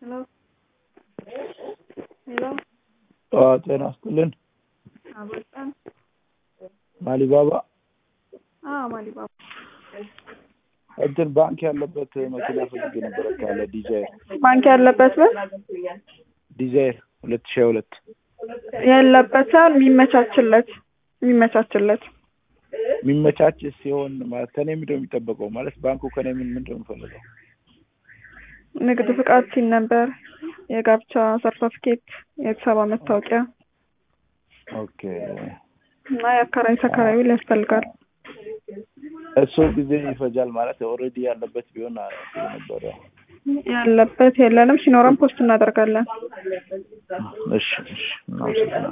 ሄሎ ሄሎ ጤና ይስጥልን። አበጣን ማሊባባ አዎ ማሊባባ እንትን ባንክ ያለበት መኪና ፈልጌ ነበረ ካለ ዲዛይር ባንክ ያለበት ምን ዲዛይር ሁለት ሺህ ሁለት ያለበት ሳይሆን የሚመቻችለት የሚመቻችለት የሚመቻች ሲሆን ማለት ከኔ ምንድን ነው የሚጠበቀው? ማለት ባንኩ ከኔ ምን ምንድን ነው የሚፈልገው? ንግድ ፍቃድ ሲል ነበር፣ የጋብቻ ሰርተፍኬት፣ የቤተሰብ መታወቂያ ኦኬ እና የአከራይ ተከራይ ውል ያስፈልጋል። እሱ ጊዜ ይፈጃል ማለት ኦልሬዲ ያለበት ቢሆን ጥሩ ነበረ። ያለበት የለንም፣ ሲኖረን ፖስት እናደርጋለን። እሺ እሺ እናመሰግናለን።